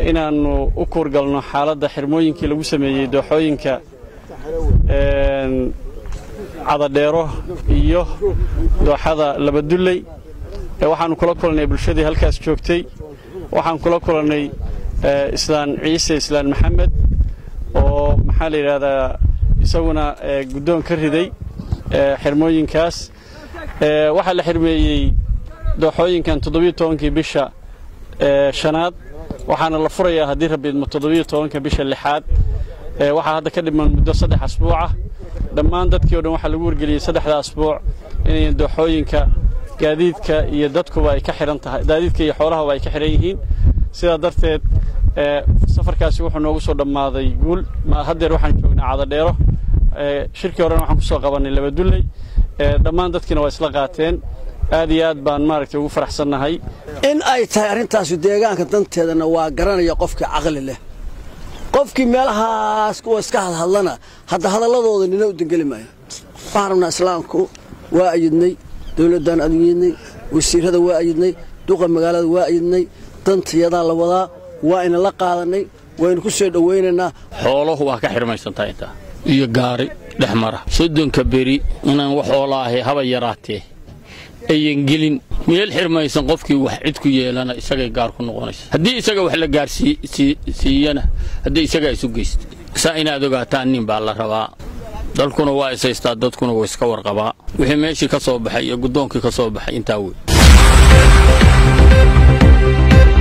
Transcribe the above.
inaannu u kuurgalno xaaladda xirmooyinkii lagu sameeyey dooxooyinka cadadheero iyo dooxada labadulley waxaannu kula kulannay bulshadii halkaas joogtay waxaan kula kulannay islaan ciise islaan maxamed oo maxaa la yidhaahdaa isaguna guddoon ka riday xirmooyinkaas waxaa la xirmeeyey dooxooyinkan toddobiyo tobankii bisha shanaad waxaana la furayaa haddii rabbiidmo toddobiyo tobanka bisha lixaad waxaa hadda ka dhiman muddo saddex asbuucah dhammaan dadkii o dhan waxaa lagu wargeliyey saddexda asbuuc inay dooxooyinka gaadiidka iyo dadkuba ay ka xihan tahay gaadiidka iyo xoolahaba ay ka xidhan yihiin sidaa darteed safarkaasi wuxuu noogu soo dhammaaday guul haddeer waxaan joognaa cadadheero shirkii horena waxaan ku soo qabannay labadulley dhammaan dadkiina waa isla qaateen aad iyo aad baan maaragtay ugu faraxsannahay in ay tahay arrintaasu deegaanka danteedana waa garanaya qofkii caqli leh qofkii meelahaas kuwa iska hadhadlana hadda hadalladooda nina u dengeli maayo waxaan rabnaa islaamku waa ayidnay dawladdaan aduyidnay wasiirrada waa ayidnay duqa magaalada waa ayidnay dantayadaa la wadaa waa ina la qaadannay waynu ku soo dhowaynaynaa xooluhu waa ka xidhmaysantaa intaa iyo gaari dhex mara soddonka beri inaan wax oola ahay haba yaraatee ayan gelin meel xirmaysan qofkii wax cid ku yeelana isagay gaar ku noqonaysa haddii isaga wax la gaarsiiyana haddii isagaa isu geysta saa inaad ogaataan nin baa la rabaa dalkuna waa isaystaa dadkuna waa iska warqabaa wixii meeshii ka soo baxay iyo guddoonkii ka soo baxay intaa wey